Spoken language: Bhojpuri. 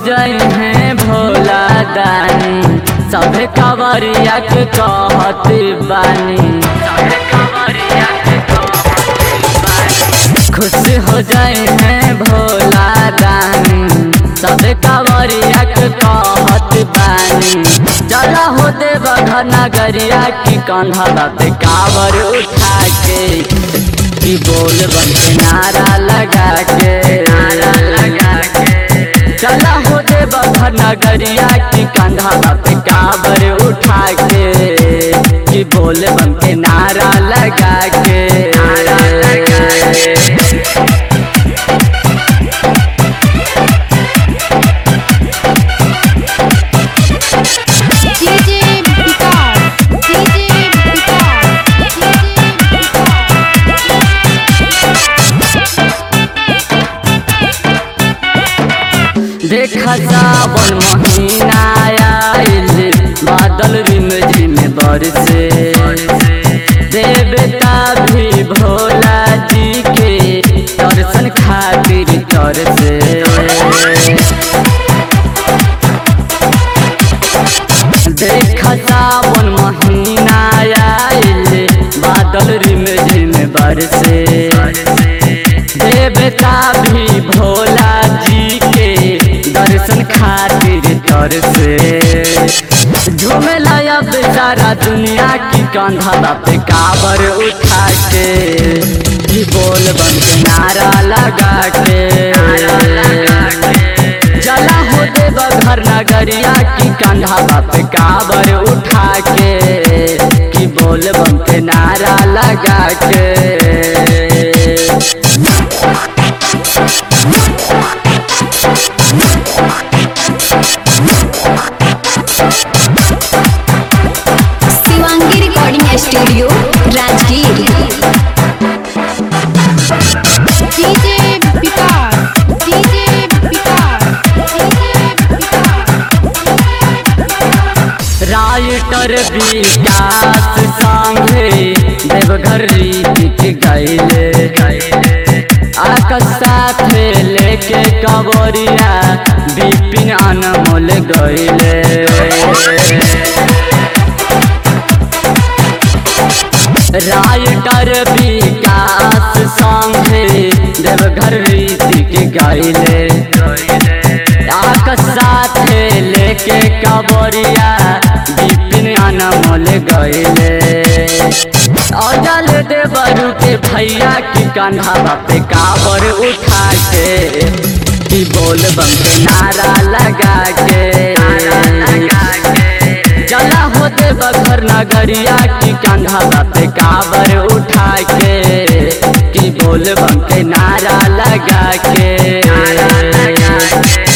जाए हैं भोला दानी सभे कवरिया के कहत बानी सभे कवरिया के कहत बानी खुश हो जाए हैं भोला दानी सभे कवरिया के कहत बानी जला हो देव घर नगरिया की कंधा पे कावर उठा के की बोल बन के नारा लगा के नारा लगा के चला हो दे बखर नगरिया की कंधा पे काबर उठा के की बोल बन के नारा लगा के नारा लगा के DJ Vicar, DJ Vicar, DJ देखा सावन महीना आइल बादल रिम झिम बरसे देवता भी भोला जी के दर्शन खातिर तरसे देखा सावन महीना आइल बादल रिम झिम बरसे देवता भी भोला जी के दर्शन खातिर तरसे झूमेला अब सारा दुनिया की कंधा पे काबर उठा के की बोल बन के नारा लगा के जला हो देव घर नगरिया की कंधा पे काबर उठा के की बोल बम के नारा लगा के Shivangi recording studio Rajgir DJ Vikar DJ Vikar writer Vikas संगे देवघर रीत गैले आकाश साथ लेके कबरिया बिपिन अनमोल गैले राइटर विकास संगे देवघर रीतिक गैले आकाश साथ लेके कबरिया बिपिन अनमोल गैले अजल देवरू के भैया की कंधा पे काबर उठा के की बोल बम के नारा लगा के चला होते बखर नगरिया की कंधा पे काबर उठा के की बोल बम के नारा लगा के